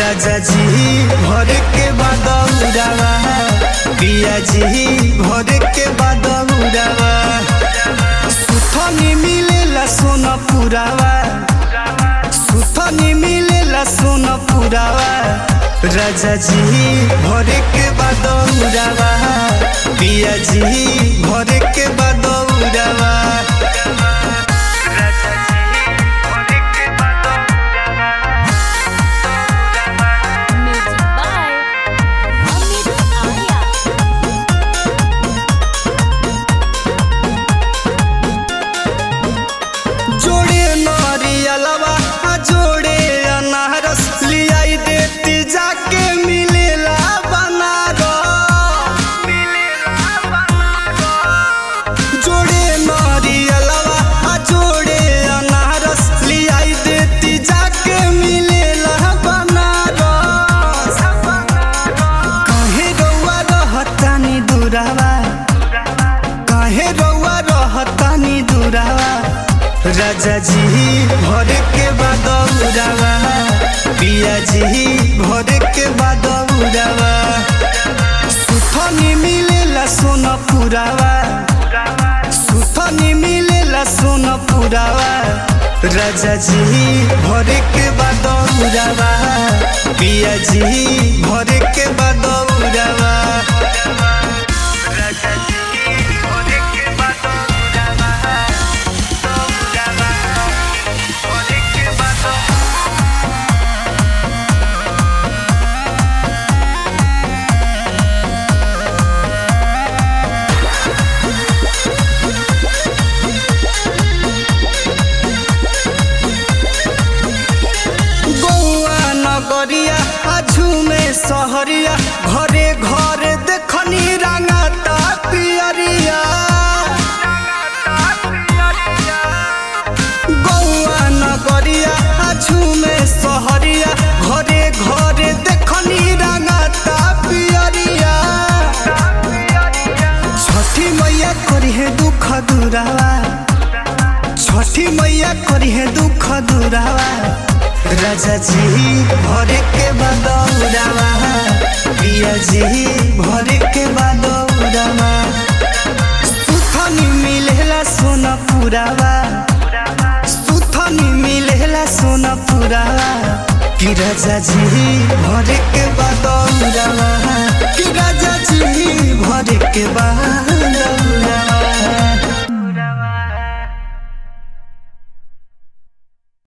राजा जी भर के बदौरावा पिया जी भर के बदौरावा सुथनी मिलेला सोना पुरावा सुथनी मिलेला सोना पुरावा राजा जी भर के बदौरावा पिया जी भर के बदौरावा Music by Amit Arya. जोड़े नारियलवा आ जोड़े अनारस लियाई देती जाके मिलेला बनारस जोड़े नारियलवा आ जोड़े अनारस लियाई देती जाके मिलेला बनारस काहे रउआ रहतानी दुरावा काहे रउआ रहतानी दुरावा राजा जी भर के बदौरावा पिया जी भर के बदौरावा सुथनी मिलेला सोना पुरावा सुथनी मिलेला सोना पुरावा राजा जी भर के बदौरावा पिया जी भर के बदौरावा राजा जी भर के बदौरावा भर के बदौरावा गौआ नगरिया आझू में सहरिया घरे घरे देखनी रंगाता पियरिया गौआ नगरिया आझू में सहरिया घरे घरे देखनी रंगाता पियरिया छठी मैया करी है दुख दुरावा छठी मैया करी है दुख दुरावा राजा जी भरे के बदौरावा पिया जी भरे के बदौरावा सुथनी मिलेला सोना पुरावा सुथनी मिलेला सोना पुरावा कि राजा जी भरे के बदौरावा कि राजा जी भरे के बा